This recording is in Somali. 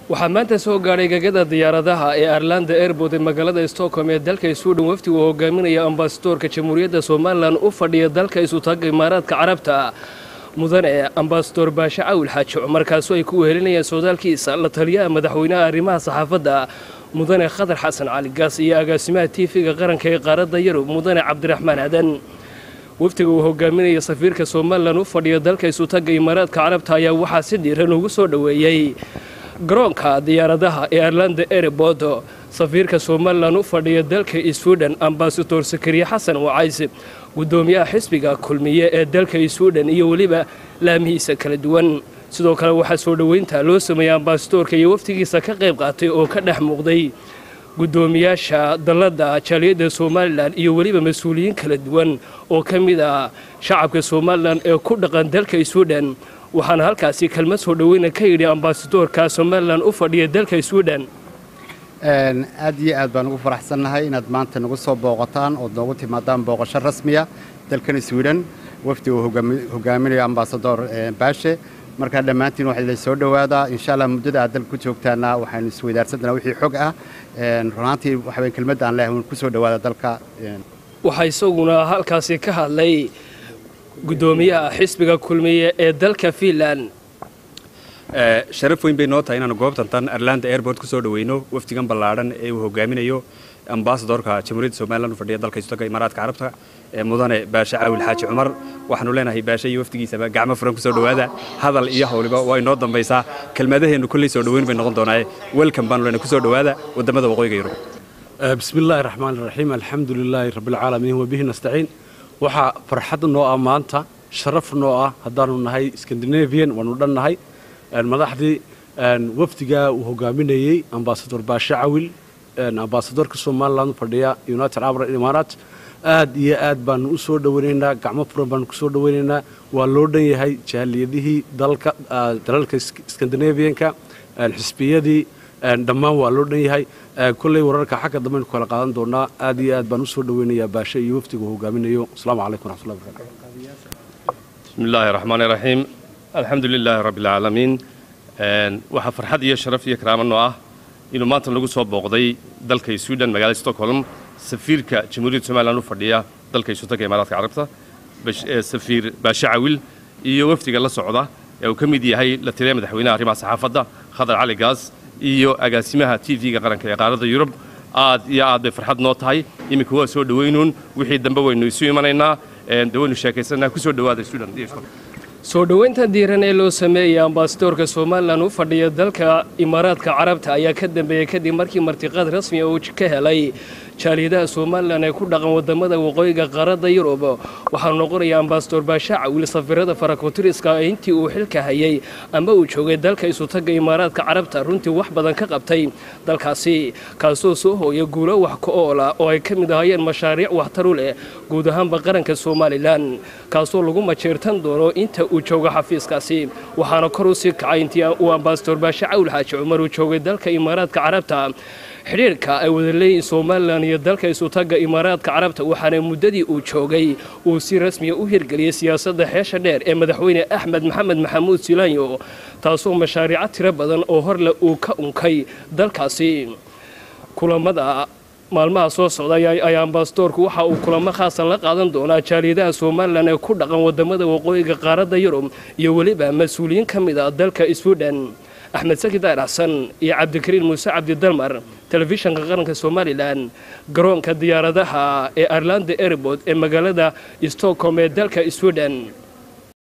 waxaa maanta soo gaadhay gegada diyaaradaha ee arlanda airbood ee magaalada stockholm ee dalka sweden wafdi uu hogaaminaya ambasadoorka jamhuuriyadda somalilan u fadhiya dalka isutaga imaaraadka carabta mudane ambasador baashe cawil xaaji cumarkaasu ay ku wehelinayaan sodaalkiisa la taliyaha madaxweynaha arrimaha saxaafadda mudane khadar xasan cali gaas iyo agaasimaha tiifiga qaranka ee qaaradda yurub mudane cabdiraxmaan adan wafdiga uu hogaaminaya safiirka somalilan u fadhiya dalka isutaga imaaraadka carabta ayaa waxaa si dhiiran ugu soo dhoweeyey garoonka diyaaradaha ee arlanda airbood safiirka somalilan u fadhiya dalka sweden ambasador sakariye xasan wacays gudoomiyaha xisbiga kulmiye ee dalka sweden iyo weliba laamihiisa kala duwan sidoo kale waxaa soo dhoweynta loo sameeyey ambasadoorka iyo wafdigiisa ka qayb qaatay oo ka dhex muuqday gudoomiyaasha dalladda jaaliyadda somalilan iyo weliba mas-uuliyiin kala duwan oo ka mid ah shacabka somalilan ee ku dhaqan dalka sweden waxaana halkaasi kelmad soo dhoweyna ka yidhi ambasadoorka somalilan u fadhiya dalka sweden aad iyo aad baan ugu faraxsannahay inaad maanta nagu soo booqataan ood noogu timaadaan booqasho rasmiya dalkan sweden wafdi uu hogaaminayo ambasador baashe markaa dhammaantiin waxaa la soo dhowaadaa insha allah muddada aad dalka ku joogtaana waxaynu isweydaarsantanaa wixii xog ah runaantii waxaweyn kelmadda aan leehay ku soo dhowaada dalka waxaa isaguna halkaasi ka hadlay gudoomiyaha xisbiga kulmiye ee dalka fiinland sharaf weyn bay noo tahay inaanu goobtan tan arlanda airport ku soo dhoweyno wafdigan ballaadhan ee uu hogaaminayo ambasadorka jamhuuriyadda somalilan u fadhiya dalka istaga imaaraadka carabta ee mudane baashe caawil xaaji cumar waxaanu leenahay baashe iyo wafdigiisaba gacmo furan ku soo dhowaada hadal iyo hawliba waa inoo dambaysaa kelmadaheennu kolley soo dhoweyn bay noqon doonaaye welcome baanu leenahay ku soo dhowaada waddamada waqooyiga yurub بسم الله الرحمن الرحيم الحمد لله رب العالمين وبه نستعين waxaa farxad noo ah maanta sharaf noo ah haddaanu nahay scandinavian waanu dhan nahay madaxdii wafdigaa uu hogaaminayey ambasador baashe cawil ambasadorka somaliland fadhiya united arab imaaraat aad iyo aad baanu u soo dhoweynaynaa gacmo furan baanu ku soo dhoweynaynaa waa loo dhan yahay jaaliyadihii dalka dalalka scandinavianka xisbiyadii dhammaan waa loo dhan yahay kolley wararka xagga dambaynu kala qaadan doonaa aad iyo aad baan u soo dhoweynayaa baashe iyo wafdiga uu hogaaminayo asalaamu calaykum waraxmatullahi barakatu بسم الله الرحمن الرحيم الحمد لله رب العالمين waxaa farxad iyo sharaf iyo karaamo noo ah inuu maanta lagu soo booqday dalka sweden magaalada stockholm safiirka jamhuuriyadda somalilan u fadhiya dalka isutaga imaaraadka carabta safiir baashe cawil iyo wafdiga la socda ee uu ka mid yahay la taliya madaxweynaha arrimaha saxaafadda khadar cali gaas iyo agaasimaha t v-ga qaranka ee qaaradda yurub aad iyo aad bay farxad noo tahay iminka waa soo dhowaynuun wixii dambe waynu isu imanaynaa de waynu sheekaysanaa kusoo dhowaada sweden soo dhoweynta diiran ee loo sameeyay ambasadoorka somalilan u fadhiya dalka imaaraadka carabta ayaa ka dambeeyey kadib markii martiqaad rasmiya uu ka helay jaaliyadaha somalilan ee ku dhaqan wadamada waqooyiga qaaradda yurub waxaanu noqonaya ambasador baashe cawil safiirada farakotiriska intii uu xilka hayay ama uu joogay dalka isutaga imaaraadka carabta runtii wax badan ka qabtay dalkaasi kaasoo soo hooya guulo wax ka oola oo ay ka mid ahaayeen mashaariic waxtaru leh guud ahaanba qaranka somalilan kaasoo lagu majeertan doono inta uu joogo xafiiskaasi waxaana kor u sii kacay intii uu ambasador baashe cawil xaaji cumar uu joogay dalka imaaraadka carabta xidhiirka ay wada leeyihin somalilan iyo dalka isutaga imaaraadka carabta waxaana muddadii uu joogay uu si rasmiya u hirgeliyey siyaasadda xeesha dheer ee madaxweyne axmed maxamed maxamuud silaanyo taasoo mashaariico tiro badan oo horle uu ka unkay dalkaasi kulamada maalmaha soo socda ayaa ambasadoorku waxa uu kulamo khaasan la qaadan doonaa jaaliyadaha somalilan ee ku dhaqan wadamada waqooyiga qaaradda yurub iyo weliba mas-uuliyiin ka mid a dalka sweden axmed saki daar xasan iyo cabdikariin muuse cabdidalmar telefishanka qaranka somalilan garoonka diyaaradaha ee arlanda airbood ee magaalada stockholm ee dalka sweden